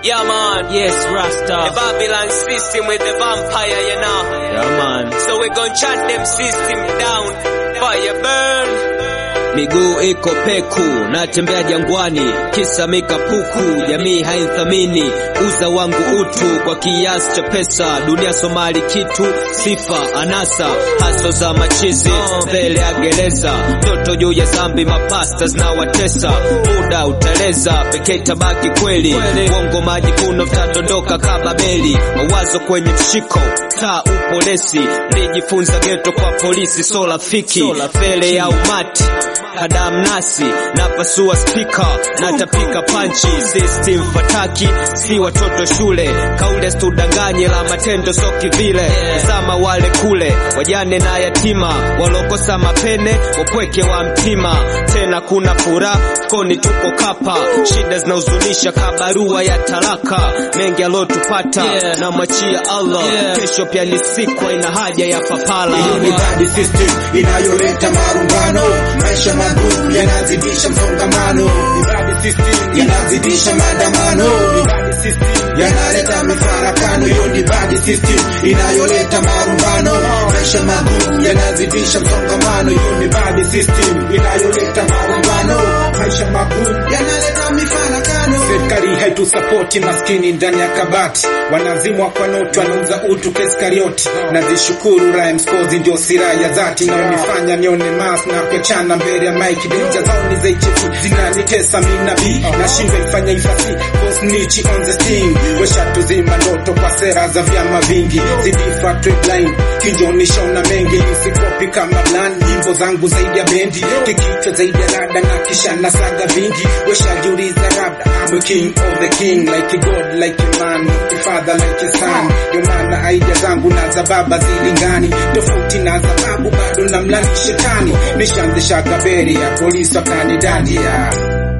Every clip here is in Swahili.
Yeah, man. Yes, Rasta. The Babylon system with the vampire, you know. Yeah, man. So we gon' chant them system down. Fire burn. Miguu iko peku, natembea jangwani, kisa mikapuku, jamii haithamini uza wangu utu kwa kiasi cha pesa, dunia Somali kitu, sifa anasa, haso za machizi mbele ya gereza, toto juu ya zambi, mapasta zinawatesa, muda uteleza, pekee tabaki kweli, uongo majivuno vitadondoka kama beli, mawazo kwenye mshiko, taa upolesi, nijifunza geto kwa polisi, so rafiki mbele ya umati kadam nasi napasua spika natapika panchi system fataki si watoto shule kaule studanganye la matendo so kivile sama wale kule wajane na yatima walokosa mapene wapweke wa mtima tena kuna fura koni tuko kapa shida zinahuzunisha kabarua ya talaka mengi alotupata Yeah. na mwachia Allah Yeah. kesho pia ni siku ina haja ya papala Hiyo ni bad system inayoleta marumbano, maisha magumu yanazidisha msongamano. Ni bad system inazidisha maandamano. Ni bad system yanaleta mifarakano. Hiyo ni bad system inayoleta marumbano, maisha magumu yanazidisha msongamano. Hiyo ni bad system inayoleta marumbano, maisha magumu yanaleta mifarakano. Serikali haitusapoti maskini ndani ya kabati, wanazimwa kwa noti, wanauza utu kesi karioti. Nazishukuru rhymes cause ndio silaha ya dhati inayonifanya nione mas na kuachana mbele ya mike. Denja zao ni za HF zinanitesa mimi na B, nashindwa ifanya ifasi cause nichi on the sting. Washatuzima ndoto kwa sera za vyama vingi, zidifa trade line kinjonisha una mengi, nisikopi kama blan, nyimbo zangu zaidi ya bendi, kikichwa zaidi ya rada na kisha na saga vingi. Washajiuliza labda I'm a king of the king, like a god, like a man, like a father, like a son. Ndio maana idea zangu na za baba zilingani, tofauti na za babu, bado na mlani shetani. Nishaanzisha gaberi ya polisi wakanidandia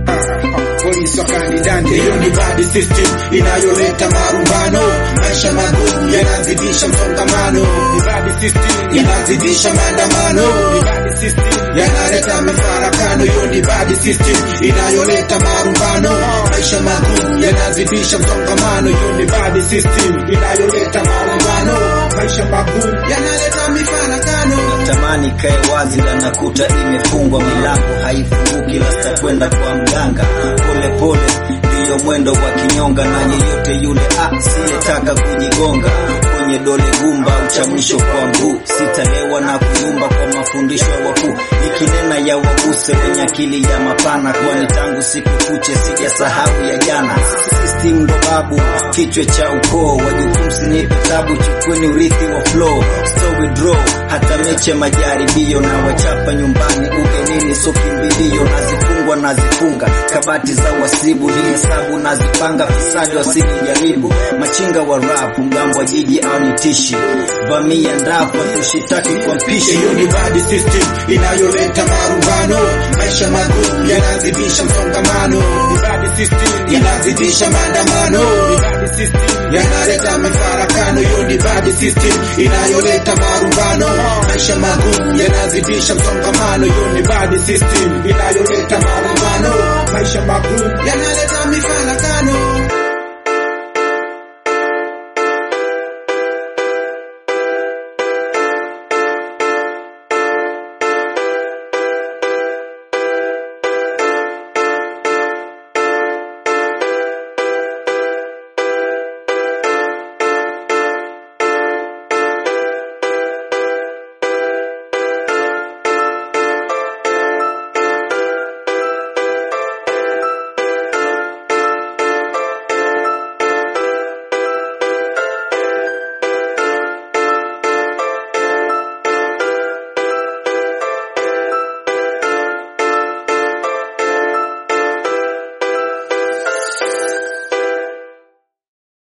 polisi wakanidandia. Hiyo ni bad system inayoleta marumbano, maisha magumu yanazidisha msongamano. Ni bad system inazidisha maandamano. Ni bad system yanaleta mifarakano. Hiyo ni bad system inayoleta marumbano, maisha magumu yanazidisha msongamano. Hiyo ni bad system inayoleta marumbano, maisha magumu yanaleta mifarakano. tamani kae wazi la nakuta imefungwa milango haifunguki lasta kwenda kwa mganga pole pole ndiyo mwendo wa kinyonga na yeyote yule asiyetaka kujigonga kwenye dole gumba uchamwisho kwa mguu sitalewa na kuyumba kwa mafundisho ya wakuu ikinena ya waguse wenye akili ya mapana kwani tangu siku kuche sijasahau ya jana system ndo babu kichwa cha ukoo wajukumsi nipe tabu chukweni urithi wa flow story draw hata meche majaribio na wachapa nyumbani ugenini so kimbilio nazifungwa nazifunga kabati za wasibu ni hesabu nazipanga fisadi wasinijaribu machinga wa rap mgambo wa jiji au nitishi vamia ndapo tushitaki kwa mpishi Hiyo ni bad system inayoleta marumbano, maisha magumu yanazidisha msongamano. Ni bad system inazidisha maandamano. Ni bad system yanaleta mifarakano. Hiyo ni bad system inayoleta marumbano, maisha magumu yanazidisha msongamano. Hiyo ni bad system inayoleta marumbano, maisha magumu yanaleta